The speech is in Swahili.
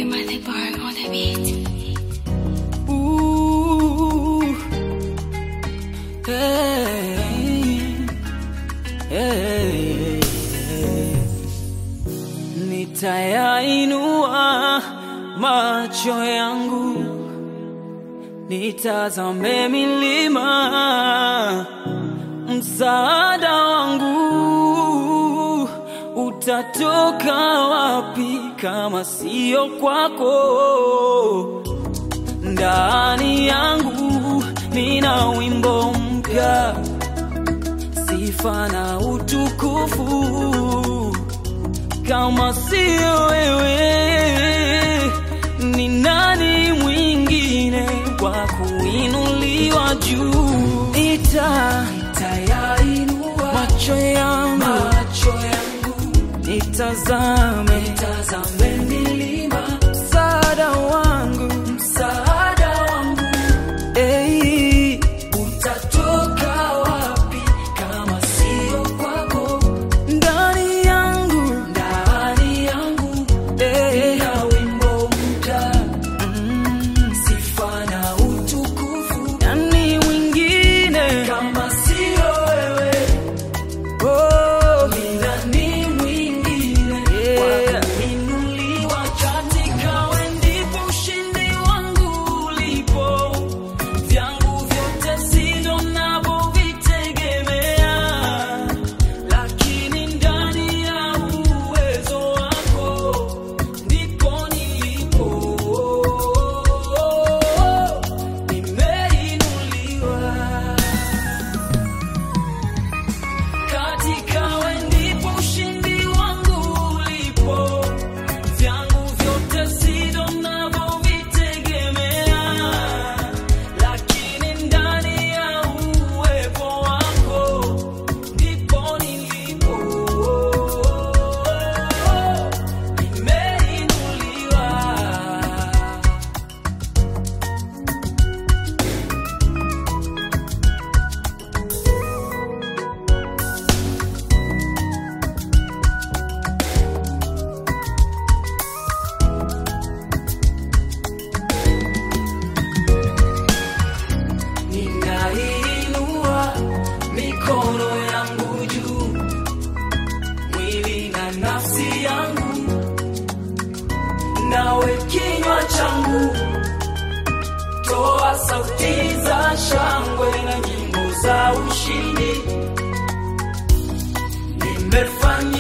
Timothy Bar on the beat. Ooh, hey, hey, nitayainua macho yangu nitazame milima, msaada wangu utatoka wapi kama sio kwako? ndani yangu nina wimbo mpya, sifa na utukufu. Kama sio wewe, ni nani mwingine wa kuinuliwa juu? Ita itayainua macho yangu, macho yangu nitazame, nitazame milima, msaada wangu, msaada wangu, ei, utatoka wapi kama sio kwako? Ndani yangu, ndani yangu, eh, na wimbo mpya, mm, sifa na utukufu. Nani mwingine kama sio wewe? Oh, ni nani mwingine wa kuinuliwa katika wewe ndipo ushindi wangu ulipo. Vyangu vyote sivyo ninavyovitegemea, lakini ndani ya uwezo wako ndipo nilipo. Nimeinuliwa katika wewe ndipo ushindi wangu ulipo. Vyangu vyote sivyo ninavyovitegemea, lakini ndani ya uwepo wako ndipo nilipo. Nimeinuliwa. Ninainua mikono yangu juu, mwili na nafsi yangu, nawe kinywa changu, toa sauti za shangwe na nyimbo za ushindi. Nimefanya